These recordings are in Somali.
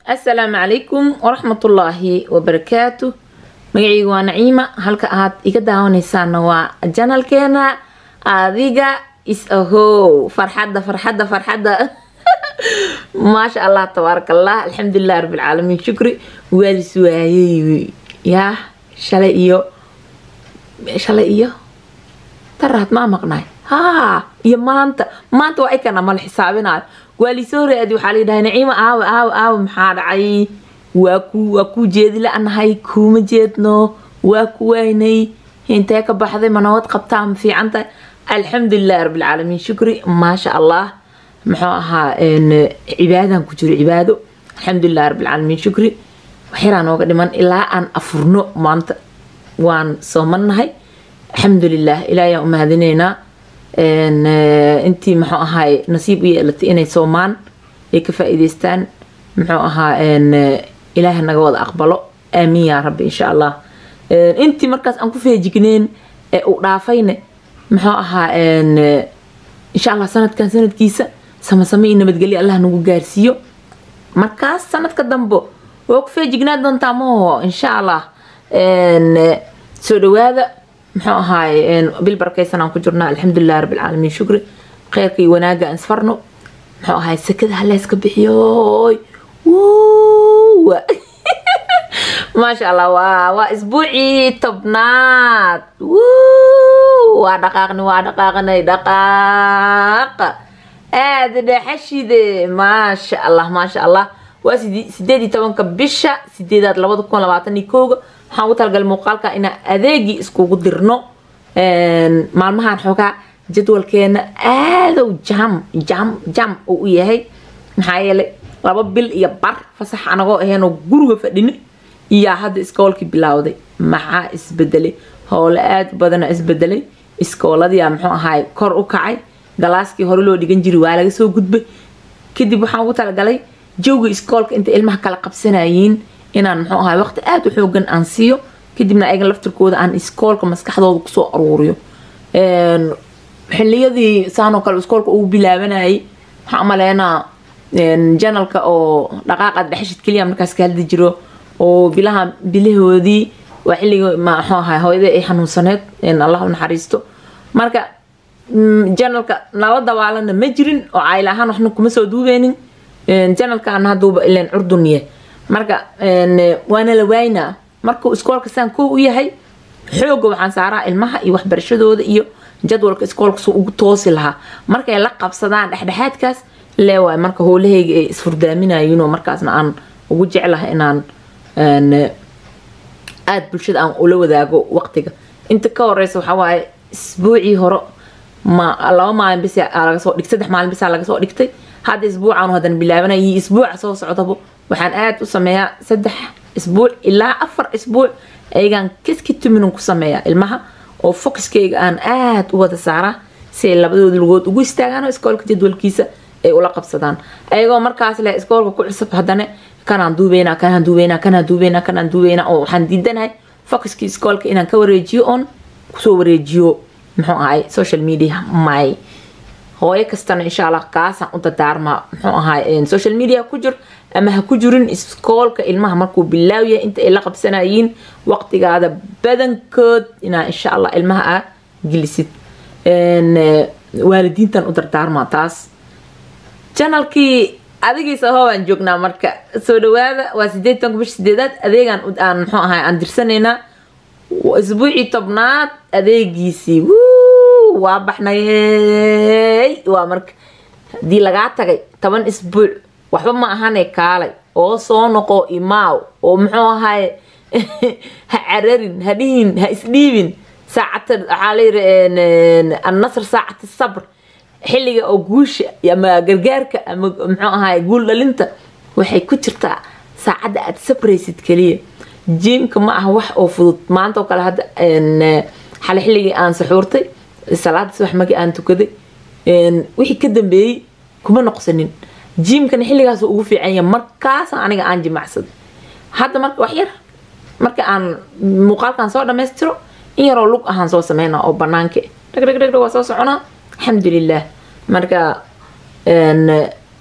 asalaamu calaykum waraxmatullaahi wabarakaatu magacaygu waa naciima halka aad iga daawanaysaana waa janalkeena adiga is ahow farxadda farxadda farxadda maasha allah tabaaraka allah alxamdulilah rabbilcaalamiin shukri waalis waayey yaa shalay iyo shalay iyo daraad maa maqnaay haa iyo maanta maanta waa ikana mala xisaabinayo waa liisoo raadi waxaa layidhahay naciima aawe aawe aawe maxaa dhacay waa ku waa kuu jeedi la-nahay kuuma jeedno waa ku waynay intee ka baxday ma nabad qabtaa ma fiican tahay alxamdulilah rabbilcaalamiin shukri maasha allah muxuu ahaa cibaadan ku jiro cibaado alxamdulilah rabbilcaalamiin shukri waxyaraa nooga dhiman ilaa aan afurno maanta waan soomannahay alxamdulilah ilaahayaan u mahadinaynaa intii muxuu ahaay nasiib u yeelatay inay soomaan ay ka faa-iideystaan muxuu ahaa ilaaha naga wada aqbalo aamiin yaa rabbi insha allah intii markaas aan ku feejigneen ee uu dhaafayne muxuu ahaa insha allah sanadkan sanadkiisa samasame iyo nabadgelyo allah nagu gaarsiiyo markaas sanadka dambe waa ku feejignaa doontaa maho insha allah soo dhawaada muxuu ahaay bil barakaysan aan ku jirnaa alxamdulilah rabbilcaalamiin shukri kheyrka iyo wanaaga aan isfarno muxuu ahaay sakada haleyska bixiyoy maasha allah waa waa isbuucii tobnaad waa dhaqaaqni waa dhaqaaqnay dhaqaaqa aada dhexashide maasha allah maasha allah waa sideed iyo tobanka bisha sideedaad labada kun labaatan iyo kowga waxaan ugu talagalay muuqaalka inaan adeegii iskugu dirno maalmahan xoogaa jadwalkeena aadow jam jam jam uu u yahay maxaa yeelay laba bil iyo bar fasax anagoo aheenoo guriga fadhini iyaa hadda iskoolkii bilowday maxaa isbedelay howle aada badana isbedelay iskooladiyaa muxuu ahaay kor u kacay galaaskii hore loo dhigan jiri waa laga soo gudbay kadib waxaan ugu talagalay jawga iskoolka inta ilmaha kala qabsanayiin inaan muxuu ahaay waqti aada u xoogan aan siiyo kadibna ayaga laftirkooda aan iskoolka maskaxdooda kusoo aruuriyo xiliyadii saanoo kale iskoolka ugu bilaabanayay waxaan umaleynaa janalka oo dhaqaaqaad dhexeshid keliya markaas ka hadli jiro oo bilaha bilahoodii waa xilligii maxuu ahaay hooyada ay xanuunsaneed allah u naxariisto marka janalka nala dabaalana ma jirin oo cayl ahaan waxna kuma soo duubeynin janalkaana haduuba ilan curdunye marka waana la waaynaa markuu iskoolka saan koo u yahay xooga waxaan saaraa ilmaha iyo waxbarashadooda iyo jadwalka iskoolka suu ugu toosi lahaa markay la qabsadaan dhexdhexaadkaas leewaay marka howlahayga ay isfurdaaminayinoo markaasna aan ugu jeclahay inaan aada bulshada aan ula wadaago waqtiga inta ka horeysa waxaa waaye isbuucii hore ma laba maalin bis laga soo dhig saddex maalin bisaa laga soo dhigtay hadda isbuucaanu haddana bilaabanaya iyo isbuuca soo socdaba waxaan aada u sameeyaa saddex isbuuc ilaa afar isbuuc ayagaan kiski tuminun ku sameeyaa ilmaha oo focuskeyga aan aada u wada saaraa si ay labadooda lugood ugu istaagaan oo iskoolka jadwalkiisa ay ula qabsadaan ayagoo markaas leh iskoolka ku cusub haddana kanaan duubeynaa kanaan duubeynaa kanaan duubeynaa kanaan duubeynaa oo waxaan diidanahay focuskii iskoolka inaan ka wareejiyo oon kusoo wareejiyo muxuu ahay social media may hooyo kastana insha allah kaasaan u dadaarmaa muxuu ahaay social media ku jir ama ha ku jirin iskoolka ilmaha markuu bilaawyahay inta ay la qabsanayiin waqtigaada badankood inaa insha allah ilmaha aa gelisid waalidiintan u dardaarmaa taas janalkii adigiisa hoo aan joognaa marka soo dhawaada waa sideed tobanka bisha sideedaad adeegaan aan muxuu ahay aan dirsanaynaa isbuucii tobnaad adeegiisii waa baxnayey waa marka haddii lagaa tagay toban isbuuc waxba ma ahane kaalay oo soo noqo imaaw oo muxuu ahaay ha cararin ha dhihin ha isdhiibin saacata waxaa layiri annasr saacata sabr xilliga oo guusha ama gargaarka ama muxuu ahaay guul dhalinta waxay ku jirtaa saacadda aada sabraysid keliya jiimka ma aha wax oo fudud maanta oo kale hadda xale xilligii aan saxuurtay salaada subax markii aan tukaday wixii ka dambeeyey kuma noqsanin jiimkana xilligaas ugu fiican yahay markaasa aniga aan jimacsaday hadda marka wax yar marka aan muuqaalkan soo dhammaystiro in yaroo lug ahaan soo sameynaa oo banaanka dhag dhag dhag waa soo soconaa alxamdulilah marka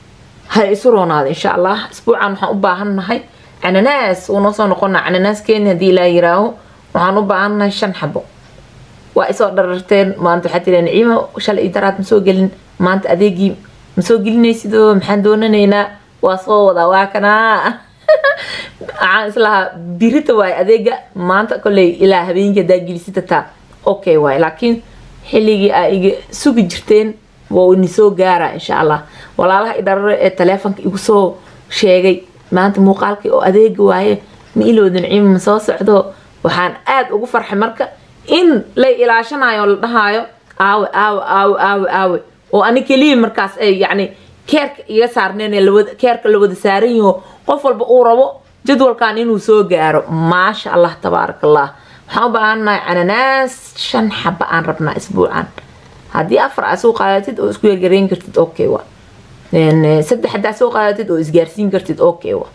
ha isu roonaada insha allah isbuucan waxaan u baahannahay cananaas uu noo soo noqona cananaaskeeni haddii ilaa yiraaho waxaan u baahannahay shan xabo waa isoo dhararteen maanta waxaa tiri naciima shalay iyo daraad ma soo gelin maanta adeegii ma soo gelinaysidoo maxaan doonanaynaa waa soo wadaa waa kanaa waxaan islahaa birita waay adeega maanta kolley ilaa habeenkii haddaa gelisitataa okay waay laakiin xilligii aa iga sugi jirteen waa ni soo gaara insha allah walaalaha idharare ee taleefonka igu soo sheegay maanta muuqaalkii oo adeega waaye ma ilowda naciima ma soo socdo waxaan aada ugu farxay marka in lay ilaashanayo oo la dhahaayo aawe aawe aawe aawe aawe oo ani keliya markaas ay yacni keerka iga saarneen ee lawada keerka la wada saaran yaho qof walba uu rabo jadwalkan inuu soo gaaro maasha allah tabaaraka allah waxaan u baahannahay cananaas shan xaba aan rabnaa isbuucan haddii afar aa soo qaadatid oo isku yargareyn kartid okay wa saddex haddaa soo qaadatid oo isgaarsiin kartid okay wa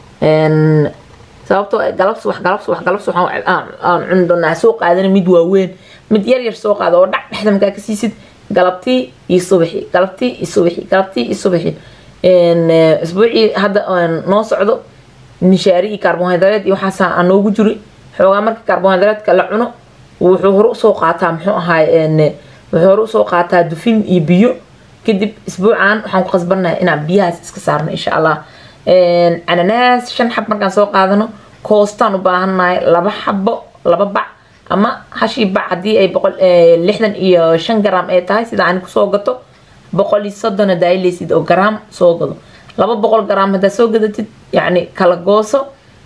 sababtoo galabs wax galabs wax galabs waxaan cuni doonaa soo qaadana mid waaweyn mid yar yar soo qaada oo dhac dhexda markaa ka siisid galabtii iyo subaxi galabtii iyo subaxi galabtii iyo subaxi isbuucii hadda noo socdo mishaari iyo carbohydrate iyo waxaasa aan noogu jiri xoogaa marka carbohydratka la cuno wuxuu hore usoo qaataa muxuu ahaay wuxuu hore usoo qaataa dufin iyo biyo kadib isbuucan waxaan ku qasbannahay inaan biyahaas iska saarno insha allah cananaas shan xab markaan soo qaadano koostaan u baahannahay laba xabo laba bac ama hashii bac haddii ay boqol lixdan iyo shan garam ay tahay sida aan kusoo gato boqol iyo soddon hadaa ilaysid oo garaam soo gado laba boqol garaam haddaa soo gadatid yacni kala gooso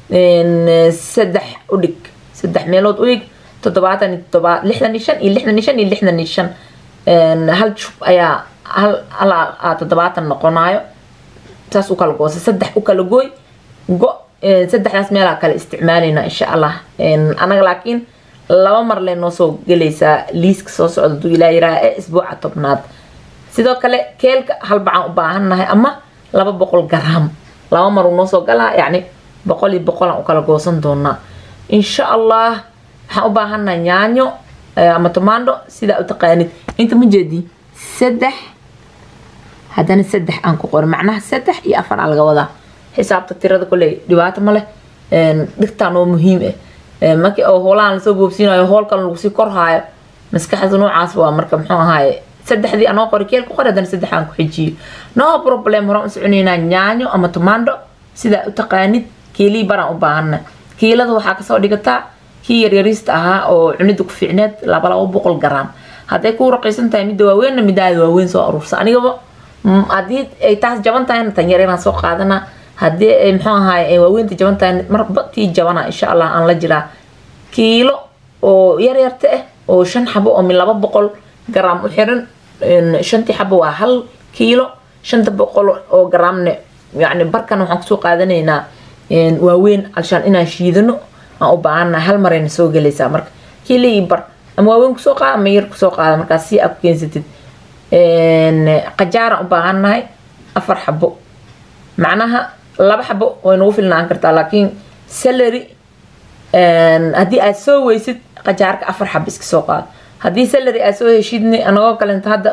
saddex udhig saddex meelood udhig toddobaatan iyo toddoba lixdan iyo shan iyo lixdan iyo shan iyo lixdan iyo shan hal shub ayaa hal hal toddobaatan noqonayo saas u kala goosa saddex u kala gooy go saddexdaas meelaa kale isticmaalayna insha allah anaga laakiin laba mar lee noo soo gelaysaa liiska soo socda duu ilaa yiraha ee isbuuca tobnaad sidoo kale keelka hal bacaan u baahannahay ama laba boqol garaam laba mar uu noo soo galaa yacni boqol iyo boqolaan u kala goosan doonaa insha allah waxaan u baahannahay yaanyo ama tomaando sidaa u taqaanid inta ma jeedi saddex haddana saddex aan ku qorin macnaha saddex iyo afar aa laga wadaa xisaabta tirada koley dhibaato ma leh dhigtaan oo muhiim ah markii oo hoolaan lasoo boobsiinayo hoolkan lagu sii korhaayo maskaxda noocaas waa marka muxuu ahaaye saddexdii anoo qori keel ku qori haddana saddex aan ku xijiyo no problem horaan u soconaynaa yaanyo ama tomaando sidaa u taqaanid kiilii baraan u baahana kiilada waxaa kasoo dhigataa kii yaryariista ahaa oo cunida ku fiicneed laba laba boqol garaam hadday kuu raqiisan tahay midda waaweynna midaada waaweyn soo aruursa anigaba haddii ay taas jaban tahayna tan yaryaraan soo qaadana haddii ay muxuu ahaay waaweynta jaban tahay marba tii jabana insha allah aan la jiraa kiilo oo yaryarta ah oo shan xabo oo min laba boqol garaam u xiran shantii xabo waa hal kiilo shanta boqol oo garaamne yani barkan waxaan kusoo qaadanaynaa waaweyn alshaan inaan shiidano aan u baahana hal marayna soo gelaysaa marka kiilo iyo bar ama waaweyn kusoo qaada ama yar kusoo qaada markaas si aad ku keensatid qajaaraan u baahannahay afar xabo macnaha laba xabo way nagu filnaan kartaa laakiin salary haddii aad soo weysid qajaarka afar xabo iska soo qaado haddii salary aad soo heshidni anagoo kalenta hadda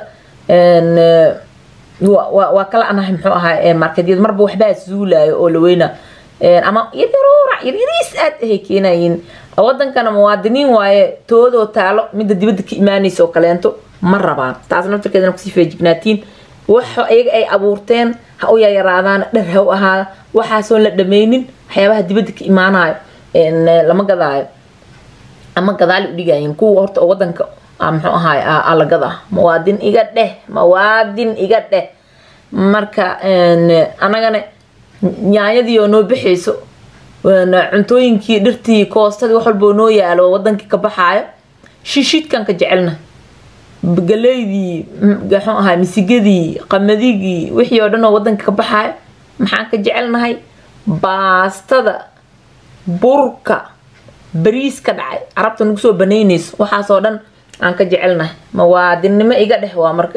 waa kala anahay muxuu ahaa marketyada marba waxbaa zuulaayo oo la weyna ama yaryaruura yaryariis aad ahay keenayiin wadankana muwaadiniin waaye toodoo taalo midda dibadda ka imaanaysa oo kaleento ma rabaan taas naftarkeedana kusii feejignaatiin waxa iyaga ay abuurteen ha u yaryaraadaan dhar ha u ahaada waxaasoon la dhameynin waxyaabaha dibadda ka imaanayo lama gadaayo ama gadaali u dhigayin kuwa horta oo wadanka muxuu ahaay ala gadaa muwaadin iga dheh muwaadin iga dheh marka anagana yaanyadii oo noo baxayso cuntooyinkii dhirtii koostadii wax walba oo noo yaalo wadankii ka baxaayo shishidkan ka jecelna galeydii muxuu ahaa misigadii qamadigii wixii oo dhan oo wadanka ka baxaayo maxaan ka jecelnahay baastada burka bariis ka dhacay carabta nagu soo banaynayso waxaasoo dhan aan ka jecelnahay muwaadinnimo iga dheh waa marka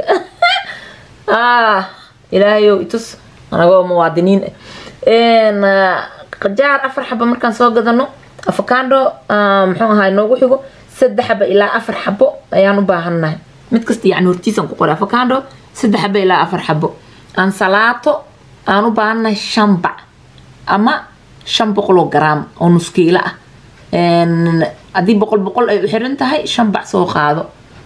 ilaahayow itus anagoo muwaadiniin qajaar afar xaba markaan soo gadano afakaando muxuu ahaa noogu xigo saddex xaba ilaa afar xabo ayaan u baahannahay mid kasta yani hortiisaan ku qoray afakaando saddex xaba ilaa afar xabo ansalaato aan u baahannahay shan bac ama shan boqoloo garaam oo nuskiilo ah haddii boqol boqol ay u xiran tahay shan bac soo qaado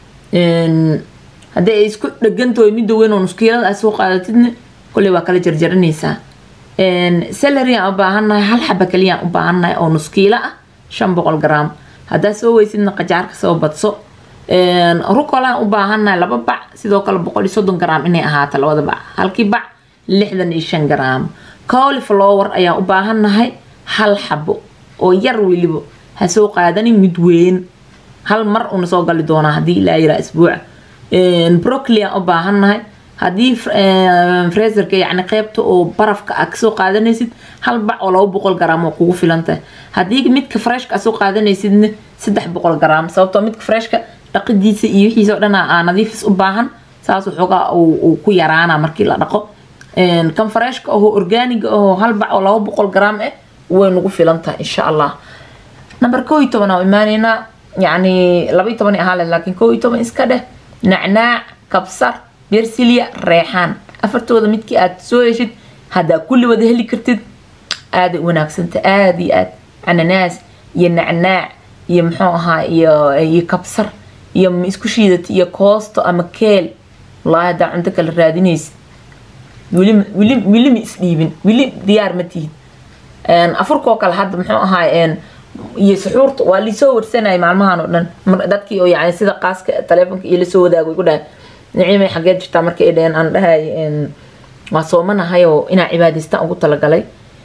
haddii ay isku dhegantahay midda weyn oo nuskiilada aad soo qaadatidna kolley waa kala jarjaranaysaa salary aan u baahannahay hal xaba kaliya aan u baahannahay oo nuskiilo ah shan boqol garaam haddaad soo weysidna qajaarka soo badso rucolaan u baahannahay laba bac sidoo kale boqol iyo soddon garaam inay ahaato labada bac halkii bac lixdan iyo shan garaam cauliflower ayaan u baahannahay hal xabo oo yar weliba ha soo qaadanin mid weyn hal mar una soo gali doonaa haddii ilaa yiraa isbuuca brocoli aan u baahannahay haddii freserka yacni qeybta oo barafka a kasoo qaadanaysid hal bac oo laba boqol garaam oo kugu filan tahay haddii midka freshka aad soo qaadanaysidna saddex boqol garaam sababtoo midka freshka dhaqidiisa iyo wixiisa oo dhan aa nadiifis u baahan saas waxoogaa uu ku yaraana markii la dhaqo kan freshka ahoo organiga ahoo hal bac oo laba boqol garaam ah way nagu filan tahay insha allah number koo iyo toban aan imaaneynaa yacni laba iyo toban ahaa leh laakiin koo iyo toban iska dheh nacnaac kabsar bersilia reexaan afartooda midkii aad soo heshid haddaa kulli wada heli kartid aaday u wanaagsanta aada iyo aad cananaas iyo nacnaac iyo muxuu ahaa iyo iyo kabsar iyo isku shiidata iyo koosto ama keel wallaahi haddaa cunto kale raadinaysid weli weli weli ma isdhiibin weli diyaar ma tihid afurkoo kale hadda muxuu ahaa iyo suxuurta waa liisoo warsanaya maalmahan oo dhan dadkii oo yani sida qaaska taleefonka iyo lasoo wadaago igu dhahay niciimay xageed jirtaa markay ay dhaheen aan dhahay waa soomanahay oo inaa cibaadaystaan ugu talagalay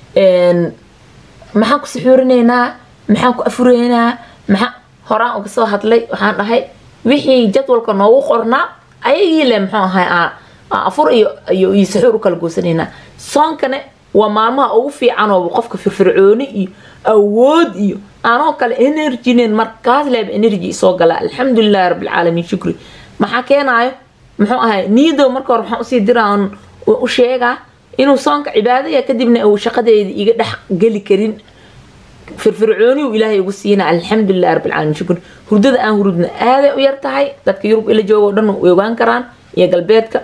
maxaan ku suxuurinaynaa maxaan ku afuraynaa maxaa horaan uga soo hadlay waxaan dhahay wixii jadwalka noogu qornaa ayagii le muxuu ahay afur iyo iyo iyo suxuur u kala goosanaynaa soonkane waa maalmaha ugu fiican oo qofka firfircooni iyo awood iyo anoo kale energynen markaas leeba energy soo gala alxamdulilahi rabbilcaalamiin shukri maxaa keenaayo muxuu ahay niyadow marka hore waxaan usii diraan u sheegaa inuu soonka cibaadaya kadibna uu shaqadeeda iga dhex geli karin firfircooni uu ilaahay ugu siina alxamdulilahi rabbilcaalamiin shukri hurdada aan hurudna aaday u yar tahay dadka yurub ila jooga o dhan way ogaan karaan iyo galbeedka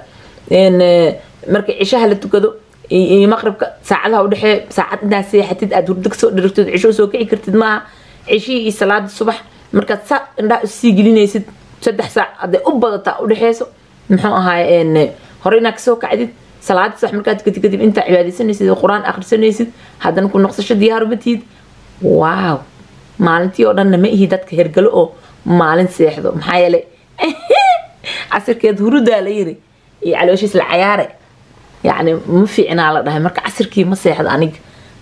marka cishaha la tukado iyo maqribka saacadaha udhexee saacad intaa seexatid aad hurdo kasoo dhirigtid cisho soo kici kartid maaha cishihii iyo salaada subax markaad saa indhaha usii gelinaysid saddex saac hadday u badataa udhexeyso muxuu ahaay hore inaad kasoo kacdid salaada subax markaad tukatid kadib intaa cibaadaysanaysid oo qur-aan akhrisanaysid haddana ku noqsasho diyaar uma tihid waaw maalintii oo dhanna ma ihi dadka hergalo oo maalin seexdo maxaa yeelay casirkeed hurudaa la yiri iyo calooshiis la cayaare yacni ma fiicnaa la dhahay marka casirkii ma seexdo aniga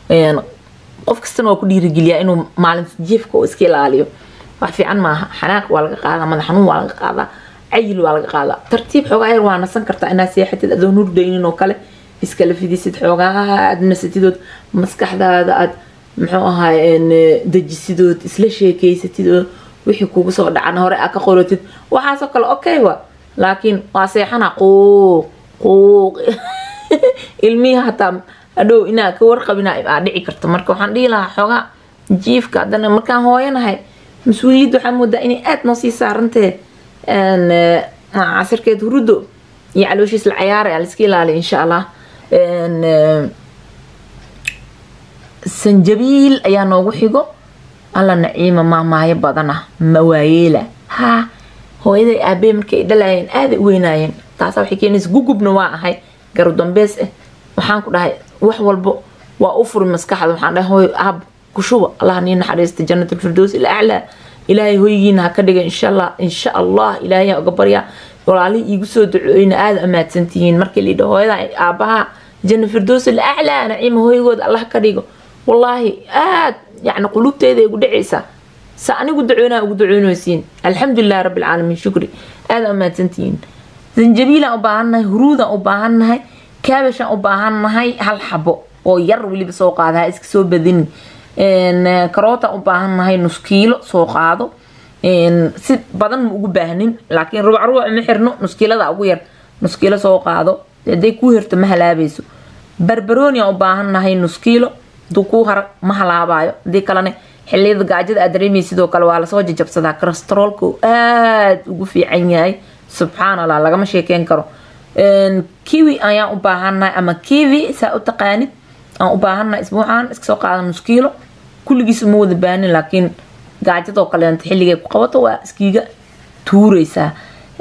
qof kastana waa ku dhiirigeliyaa inuu maalinta jiifka oo iska ilaaliyo wax fiican maaha xanaaq waa laga qaadaa madax xanuun waa laga qaadaa cayil waa laga qaadaa tartiib xoogaa yar waa nasan kartaa inaad seexatid adoon hurdaynin oo kale iskala fidisid xoogaa aad nasatidood maskaxdaada aad muxuu ahaay dejisidood isla sheekeysatid oo wixii kugu soo dhacan hore aad ka qoratid waxaasoo kale okay wa laakiin waa seexana quuq quuq ilmihii hataa hadhow inaa ka warqabina aa dhici karto marka waxaan dhihi lahaa xoogaa jiifka haddana markaan hooyanahay mas-uuliyadda waxaa moodaa inay aada noo sii saarantee casirkeed hurudo iyo calooshiis la cayaara laiska ilaaliya insha allah sanjabiil ayaa noogu xigo alla naciima maamaayo badana mawaayeela ha hooyaday aabee markay dhalayeen aaday u weynaayeen taasa waxay keenaysa gugubna waa ahay garudambeys ah waxaan ku dhahay wax walbo waa u furi maskaxda waxaan dhahay hooy aab kushuba allah nii naxariista janatulfirdows ilaclaa ilaahay hoygiina ha ka dhiga insha allah insha allah ilaahay uga baryaa walaalihii iigu soo ducooyna aada amaadsantihiin markii liidha hooyada aabaha jana firdows ilaclaa naciima hooygooda allah ka dhigo wallaahi aad yani qulubteeda igu dhacaysaa sa anigu ducoonaa ugu ducoonaysiin alxamdulilahi rabbilcaalamiin shukri aada amaadsantihiin zanjabiilaan u baahannahay huruudaan u baahannahay kaabashaan u baahannahay hal xabo oo yar weliba soo qaada ha iska soo badinin karootaan u baahannahay nus kiilo soo qaado si badan ma ugu baahnin laakiin rubac rubac ma xirno nuskiilada ugu yar nuskiilo soo qaado haday kuu hirto ma halaabayso barbarooni aan u baahannahay nuskiilo haduu kuu hara ma halaabayo hadii kalena xiliyada gaajada aad dareemay sidoo kale waa lasoo jajabsadaa kolestaroolka uu aada ugu fiican yahay subxaan allah lagama sheekeyn karo kiwi ayaan u baahannahay ama kiwi saa u taqaanid aan u baahannahay isbuucan iska soo qaada nus kiilo kulligiis uma wada baanin laakiin gaajadoo kaleenta xilligay ku qabato waa iskiiga tuureysaa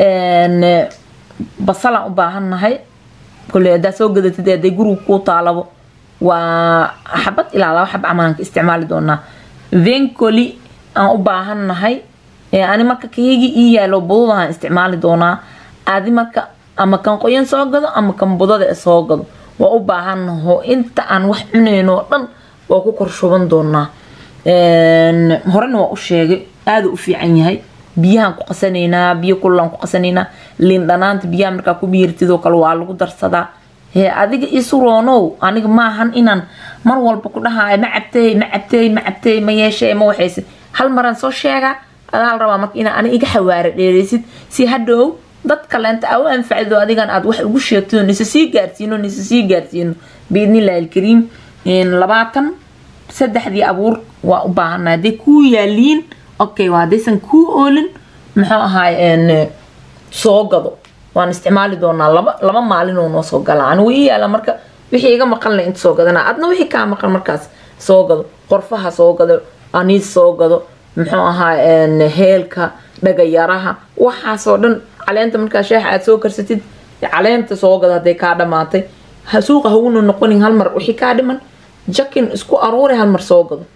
basalaan u baahannahay kole haddaa soo gadatid hadday guriga kuu taalabo waa xabad ilaa laba xab camaan ka isticmaali doonaa vencoli aan u baahannahay ani marka kayagi ii yaalo budadahaan isticmaali doonaa adi marka ama kan qoyan soo gado ama kan budada soo gado waa u baahannaho inta aan wax cunayno oo dhan waa ku kor shuban doonaa horena waa u sheegay aada u fiican yahay biyahaan ku qasanaynaa biyo kululaan ku qasanaynaa liin dhanaanta biyaha markaa ku biirtidoo kale waa lagu darsadaa hee adiga isu roonow aniga maahan inaan mar walba ku dhahayo ma cabtey ma cabtey ma cabtey ma yeeshee ma waxayse hal maraan soo sheegaa adaa la rabaa marka inaa ani iga xawaara dheereysid si hadhow dad kaleenta aa u anfacdo adigan aad wax ugu sheegto nise sii gaarsiino nise sii gaarsiino biidnillahi alkariim labaatan saddexdii abuur waa u baahanaa hadday kuu yaaliin okay waa haddaysan kuu oolin muxuu ahaay soo gado waan isticmaali doonaa laba laba maalin oo noo soo galaa anigu ii yaala marka wixii iga maqan le inta soo gadana adna wixii kaa maqan markaas soo gado qorfaha soo gado aniis soo gado muxuu ahaa heelka dhagayaraha waxaasoo dhan caleenta markaa sheexa aad soo karsatid caleenta soo gado hadday kaa dhamaatay suuqa haguna noqonin hal mar wixii kaa dhiman jakin isku aruuri hal mar soo gado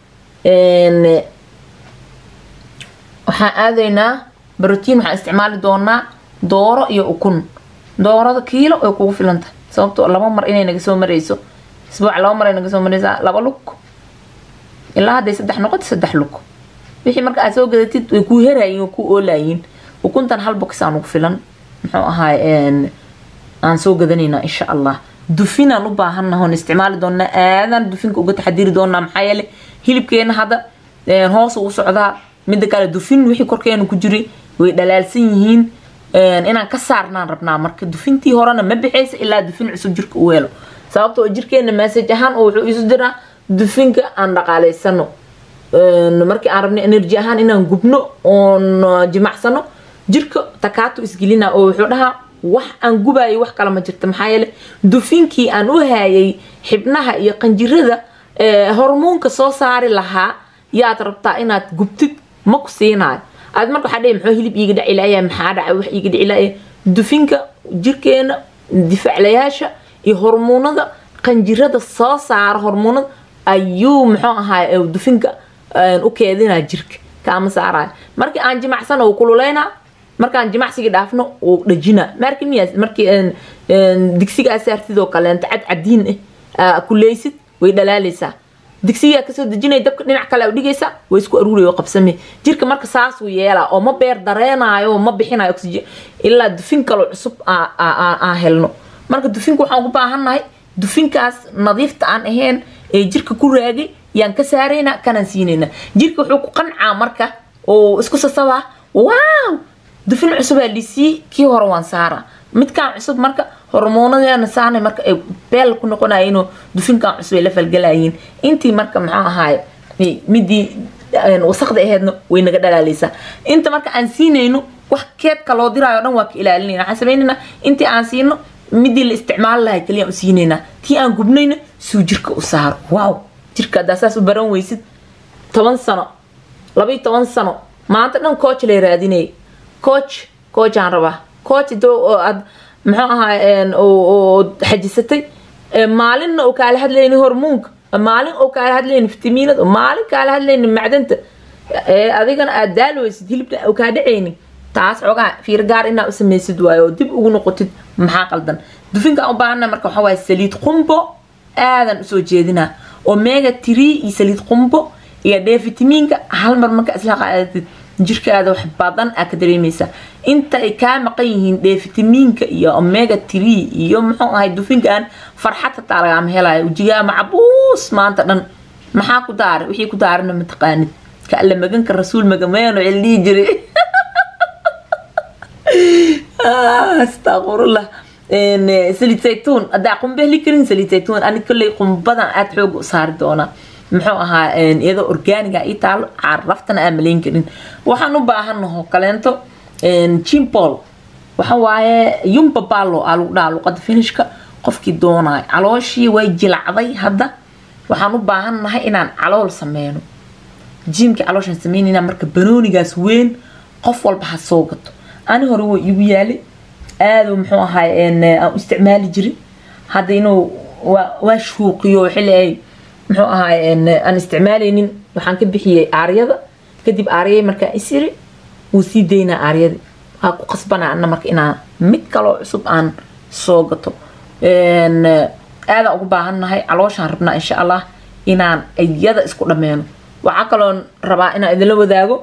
waxaan aadaynaa brotiin waxaan isticmaali doonaa dooro iyo ukun doorada kiilo way kugu filan tahay sababtoo laba mar inay naga soo mareyso isbuuc laba mar ay naga soo mareysaa laba lug ilaa hadday saddex noqoto saddex lug wixii marka aad soo gadatid way kuu herayiin way kuu oolayiin ukuntan hal box aan ugu filan muxuu ahaay aan soo gadanaynaa insha allah dufinaan u baahannaha oon isticmaali doonaa aadaan dufinka uga taxadiri doonaa maxaa yeele hilibkeena hadda hoos ugu socdaa midda kale dufin wixii korkeena ku jiray way dhalaalsan yihiin inaan ka saarnaan rabnaa marka dufintii horena ma bixaysa ilaa dufin cusub jirka u helo sababtoo jirkeena maasaj ahaan oo wuxuu isu diraa dufinka aan dhaqaaleysano markii aan rabno energy ahaan inaan gubno oon jimacsano jirka takaatu isgelina oo wuxuu dhahaa wax aan gubayo wax kale ma jirta maxaa yeele dufinkii aan u hayay xibnaha iyo qanjirada hormoonka soo saari lahaa yaad rabtaa inaad gubtid ma ku siinayo aad marka waxaa dhihi muxuu hilib iiga dhacilaya maxaa dhacay wax iiga dhacilaya dufinka jirkeena difaaclayaasha iyo hormoonada qanjirada soo saara hormoonada ayuu muxuu ahaay dufinka u keedinaa jirka kaama saaraayo markii aan jimacsana uu kululeynaa markaan jimacsigii dhaafno uu dhajinaa marki miyaa markii digsiga aa saartid oo kaleenta cad cadiin ah kuleysid way dhalaaleysaa digsigaa kasoo dejinaya dabka dhinac kale dhigaysa way isku aruuray oo qabsame jirka marka saasuu yeelaa oo ma beer dareenaayo ma bixinayo oxygen ilaa dufin kaloo cusub aan helno marka dufinka waxaan ku baahannahay dufinkaas nadiifta aan ahayn ee jirka ku raagay yaan ka saaraynaa kanaan siinaynaa jirka wuxuu ku qancaa marka oo isku sasabaa waaw dufin cusubaa lisii kii hore waan saaraa midkaan cusub marka hormoonadeena saanay marka ay beel ku noqonayeenoo dufinkan cusub ay la falgalayiin intii marka maxuu ahaay midii wasaqda aheedna way naga dhalaaleysaa inta marka aan siinayno wax keedka loo diraayo dhan waa ka ilaalinayna waxaan sameynaynaa intii aan siino midii la isticmaali lahay kaliya u siinaynaa tii aan gubnayna suu jirka u saaro waaw jirka haddaa saas u baran weysid toban sano labayo toban sano maanta dhan coach lay raadinayay coach coach aan rabaa coach doo aad muxuu ahaa oo xajisatay maalinna oo kaala hadlayni hormoonka maalin oo kaala hadlayni fitamiinada maalin kaala hadlayni macdanta adigana aad daalweysid hilibna oo kaa dhacayni taas xoogaa fiir gaar inaa u samaysid waayo oo dib ugu noqotid maxaa qaldan dufinka u baahana marka waxaa waaye saliid qumbo aadan usoo jeedinaa omega tree iyo saliid qumbo iyo dhee fitamiinka hal mar marka isla qaadatid jirkaada wax badan aa ka dareemaysaa inta ay kaa maqan yihiin dhee fitamiinka iyo omega tree iyo muxuu ahay dufinkaan farxad hataa lagaama helayo ujigaa macabuus maanta dhan maxaa ku daaray wixii ku daarana mataqaanid ka alla maganka rasuul magameeno cildhihi jiray astaqfirullah saliid saytuun haddaa qumbe heli karin saliid saytuun ani kolley qumbadan aad xoog u saari doonaa muxuu ahaa iyadoo orgaaniga ii taalo caraftana aan malayn karin waxaan u baahanaho kaleento jimpol waxa waaye yumba ballo aa lagu dhahaa luqada finishka qofkii doonaayo calooshii way jilacday hadda waxaan u baahannahay inaan calool sameyno jiimkii calooshaan sameynayna marka banoonigaas weyn qof walba ha soo gato ani hore waa igu yaalay aaduu muxuu ahaay aan u isticmaali jirin hadda inuu waa shuuqiyo xilli ay muxuu ahaay aan isticmaalaynin waxaan ka bixiyey aaryada kadib aaryay markaa isiri wuu sii daynaa aaryadii waa ku qasbanaa ana marka inaan mid kaloo cusub aan soo gato aadaan ugu baahannahay calooshaan rabnaa insha allah inaan iyada isku dhammeeno waxaa kaloon rabaa inaan idinla wadaago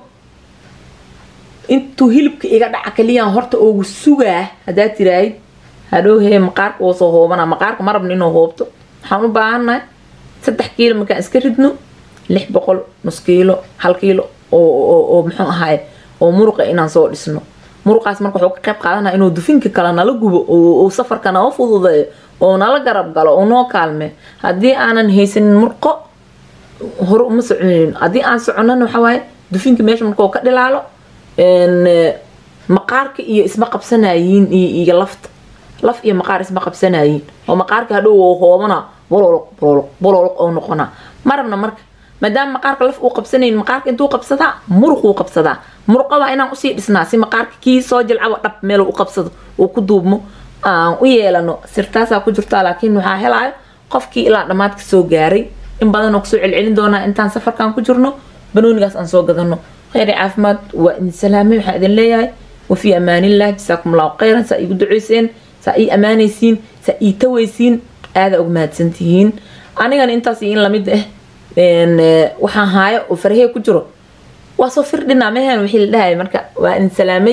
intuu hilibka iga dhaca kaliyaan horta oogu sugaa haddaa tiraahid hadhowhee maqaarka oo soo hoobana maqaarka ma rabna inuu hoobto waxaan u baahannahay saddex kiilo markaan iska ridno lix boqol nus kiilo hal kiilo oo muxuu ahaay oo muruqa inaan soo dhisno muruqaas marka wuxuu ka qayb qaadanaya inuu dufinka kale nala gubo oo safarka nala fududeeyo oo nala garab galo oo noo kaalme haddii aanan haysanin murqo hore uma soconayno haddii aan soconana waxaa waaye dufinka meesha markuu ka dhilaalo maqaarka iyo isma qabsanayiin iyo lafta laf iyo maqaar isma qabsanayiin oo maqaarka hadhow oo hoobana bololoq bololoq bololoq oo noqona marabna marka maadaama maqaarka laf uu qabsanayn maqaarka intuu qabsadaa muruquu qabsadaa muruqa waa inaan usii dhisnaa si maqaarka kii soo jilcaba dhab meel u qabsado uu ku duubmo aan u yeelano sirtaasaa ku jirtaa laakiin waxaa helaayo qofkii ilaa dhammaadka soo gaaray in badan oo kusoo celcelin doonaa intaan safarkan ku jirno banoonigaas aan soo gadano kheyri caafimaad waa idin salaamay waxaan idin leeyahay wafii amaanillah jasaakum allahu khayran saa iigu duceyseen saa ii ammaanaysiin saa ii tawaysiin aada uga mahadsantihiin anigana intaas iyo in lamid ah waxaan haayo oo farahee ku jiro waa soo firdhinaa mehan wixii la dhahaya marka waa idin salaamay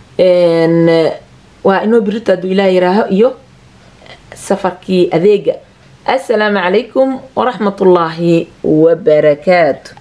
waa inoo birita hadduu ilaah yiraaho iyo safarkii adeega assalaamu calaykum waraxmatullaahi wabarakaatu